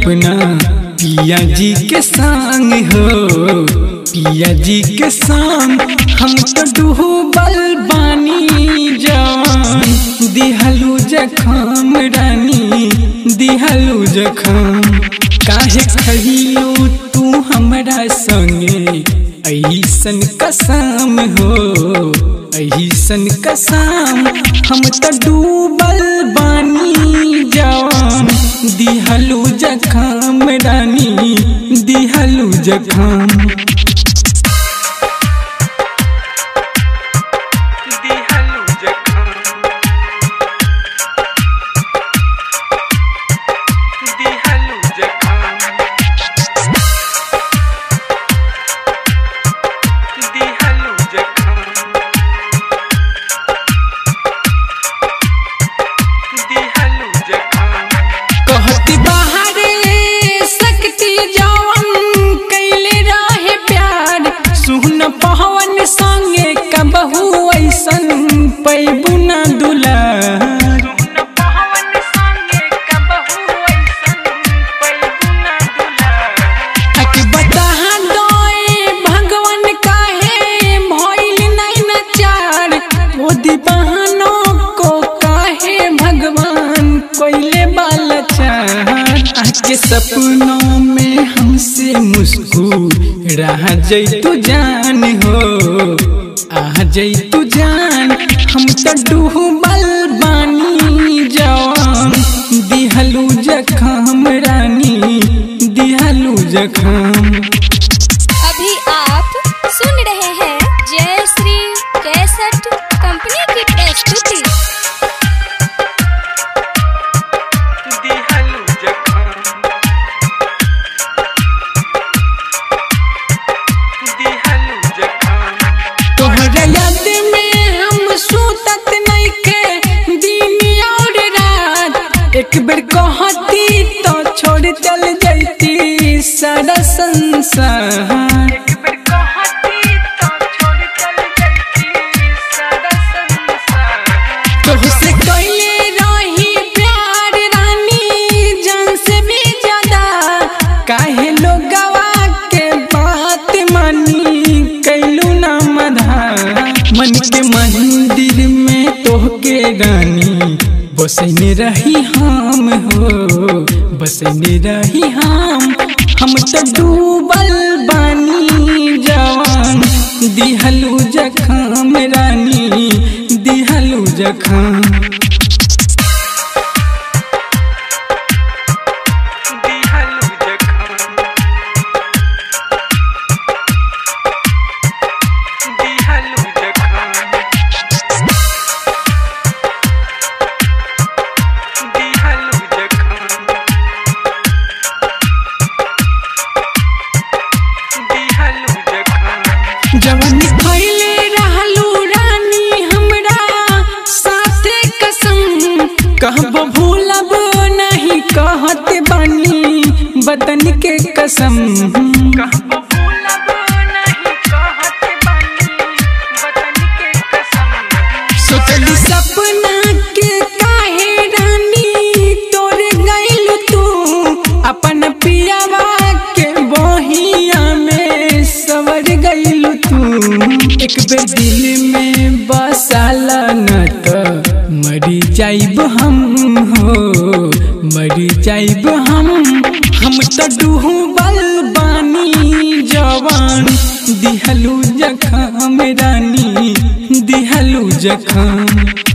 अपना पिया जी के संग हो पिया जी के संग हम तो डूबल बानी जवान दिहलू जखम रानी दिहलू जखम काहे खहिलू तू हमरा संगे ऐसन कसम हो ऐसन कसम हम तो डूबल बानी जवान दिहलू जखम रानी दिहलू जखम दिहलू जखम दिहलू जखम दिहलू जखम दिहलू जखम कहती बाहरे सकती जवन कैले रहे प्यार सुन पवन संगे कबहू ऐसन पैबू न दुलार हक बता दोए भगवान काहे भइल नहीं नचार मोदी बहनों को काहे भगवान कोयले बालचार आके सपनों में हमसे मुस्कुरा जैतु जान हो आ जैतु जान हम तो डूबल बानी जवान दिहलू जखम रानी दिहलू जखम अभी आप सुन रहे हैं जय श्री कैसेट कंपनी की प्रस्तुति दिहलू जखम दिहलू जखम तोहरा याद में हम सुतत नहीं के दिन और रात एक बेर कहती तो छोड़ चल जाती सारा संसार तुझसे कैले रही प्यार रानी जान से भी ज्यादा काहे लोग गवा के बात मानी कैलू ना मधा मन के मंदिर में तोहके रानी बसने रही हम हो बसने रही हम हम तो डूबल बानी जवान दिहलू जखम रानी दिहलू जखम दिहलू जखम दिहलू जखम दिहलू जखम दिहलू जखम जवन खैले रहलू रानी हमरा साथे कसम कहब भूलब नहीं कहत बानी बदन के कसम कहब भूलब नहीं कहत बानी बदन के कसम सोचली सपना के काहे रानी तोरे गइल तू अपन पियावा के बहिया में सवर गइल तू एक बेर दिल में बसाला न तो मरी जाइब हम हो मरी जाइब हम हम तो डूबल बानी जवान दिहलू जखम रानी दिहलू जखम